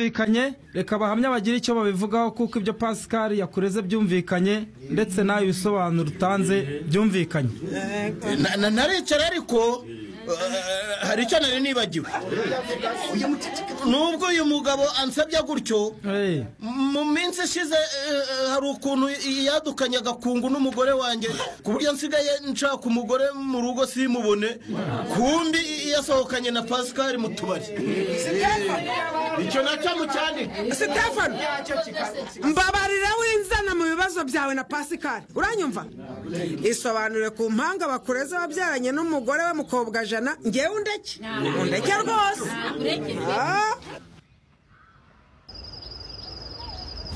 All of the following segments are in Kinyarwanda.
byumvikanye reka abahamya bagire icyo babivugaho kuko ibyo Pascal yakureze byumvikanye ndetse nawe ibisobanuro utanze byumvikanye Na- na- naricara ariko eh, hari icyo nari nibagiwe nubwo uyu mugabo ansabye gutyo Eh, mu minsi ishize eh, eh, hari ukuntu yadukanye agakungu n'umugore wanjye ku buryo nsigaye nshaka umugore mu rugo simubone kumbi yasohokanye na pascal mu tubari icyo nacyo mucyandike sitefano mbabarira winzana mu bibazo byawe na pasikari uranyumva isobanure ku mpanga bakureze wabyaranye n'umugore we mukobwa jana ngewe undeke undeke rwose Ah,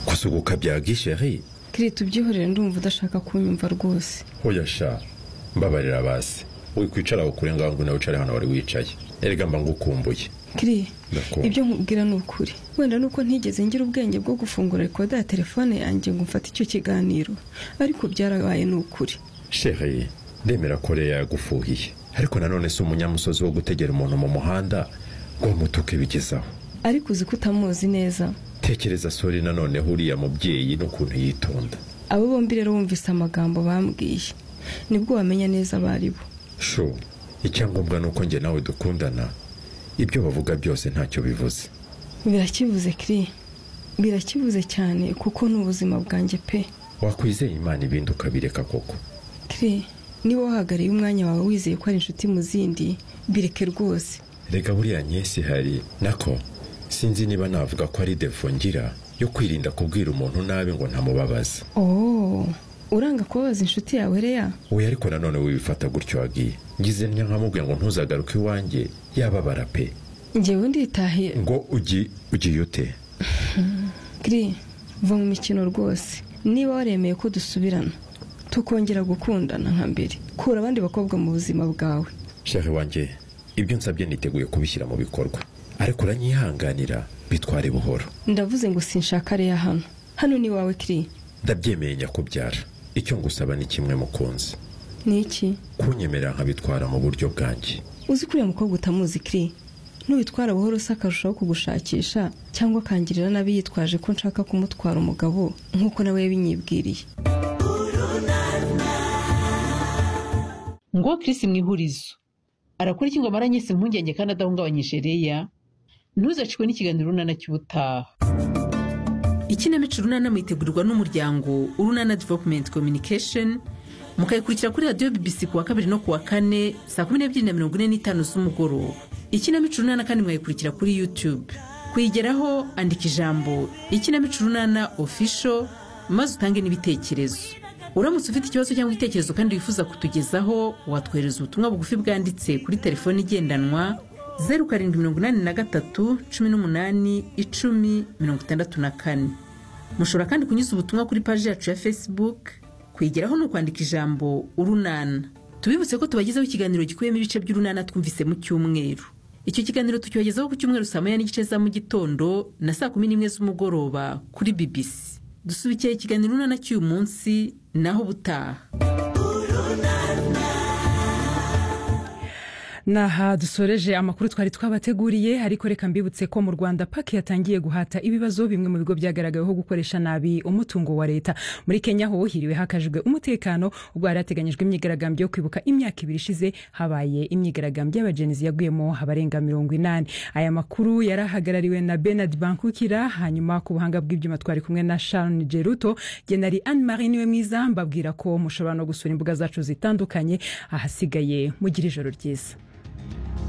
gusuhuka bya gisheri kiri tubyihorere ndumva udashaka kunyumva rwose hoya sha mbabarira basi wikwicara ukure ngaho ngo nawe ucare hano wari wicaye erega mba ngukumbuye kiri Ndakunda. ibyo nkubwira ni ukuri wenda ni uko ntigeze ngira ubwenge bwo gufungura rekoda ya telefone yanjye ngo mfate icyo kiganiro ariko byarabaye ni ukuri sheri ndemera ko rero yagufuhiye ariko nanone si umunyamusozi wo gutegera umuntu mu muhanda ngo bamutuke bigezaho ariko uzi ko utamuzi neza tekereza sori nanone huriya mubyeyi n'ukuntu yitonda abo bombi rero bumvise amagambo bambwiye nibwo wamenya neza abo ari bo sho icyangombwa ni uko njye nawe dukundana ibyo bavuga byose ntacyo bivuze birakibuze kiri birakibuze cyane kuko ni ubuzima bwanjye pe wakwizeye imana ibindi ukabireka koko kiri niba wahagarariye umwanya wawe wizeye ko ari inshuti mu zindi bireke rwose reka buriya nyesi hari nako sinzi niba navuga ko ari defo ngira yo kwirinda kubwira umuntu nabi ngo ntamubabaza oh uranga kubabaza inshuti yawe reya we ariko nanone wibifata gutyo wagiye ngize ntya nkamubwiye ngo ntuzagaruke iwanjye yababara pe ngewe nditahiye ngo ugi ugiye ute kiri va mu mikino rwose niba waremeye ko dusubirana tukongera gukundana nka mbere kura abandi bakobwa mu buzima bwawe shari wanjye ibyo nsabye niteguye kubishyira mu bikorwa ariko uranyihanganira bitware buhoro ndavuze ngo sinshaka reya hano hano ni iwawe kiri ndabyemeye nyakubyara icyo ngusaba ni kimwe mukunzi ni iki kunyemerera nkabitwara mu buryo bwanjye uzi kuriya mukobwa utamuzi kiri nubitwara buhoro se akarushaho kugushakisha cyangwa akangirira nabi yitwaje ko nshaka kumutwara umugabo nk'uko nawe yabinyibwiriye ngo Chris mu ihurizo arakora iki ngo amara nyese impungenge kandi adahungabanyije reya ntuzacikwe n'ikiganiro urunana cy'ubutaha ikinamico urunana mwitegurirwa n'umuryango urunana development communication mukayikurikira kuri radiyo bbc ku wa kabiri no ku wa kane saa kumi n'ebyiri na mirongo ine n'itanu z'umugoroba ikinamico urunana kandi mwayikurikira kuri youtube kuyigeraho andika ijambo ikinamico urunana official maze utange n'ibitekerezo uramutse ufite ikibazo cyangwa igitekerezo kandi wifuza kutugezaho watwohereza ubutumwa bugufi bwanditse kuri telefoni igendanwa zeru karindwi mirongo inani na gatatu cumi n'umunani icumi mirongo itandatu na kane mushobora kandi kunyuza ubutumwa kuri paji yacu ya facebook kuyigeraho ni ukwandika ijambo urunana tubibutse ko tubagezaho ikiganiro gikubiyemo ibice by'urunana twumvise mu cyumweru icyo kiganiro tukibagezaho ku cyumweru saa moya n'igice za mu gitondo na saa kumi n'imwe z'umugoroba kuri bbc dusubikiye ikiganiro urunana cy'uyu munsi naho ubutaha naha dusoreje amakuru twari twabateguriye ariko reka mbibutse ko mu rwanda paki yatangiye guhata ibibazo bimwe mu bigo byagaragaweho gukoresha nabi umutungo wa leta muri kenya ho hiriwe hakajwe umutekano ubwo hari hateganyijwe imyigaragambyo yo kwibuka imyaka ibiri ishize habaye imyigaragambyo y'abajenzi yaguyemo abarenga mirongo inani aya makuru yari ahagarariwe na benard bankukira hanyuma ku buhanga bw'ibyuma twari kumwe na sharon geruto genari anne marie niwe mwiza mbabwira ko mushobora no gusura imbuga zacu zitandukanye ahasigaye mugire ijoro ryiza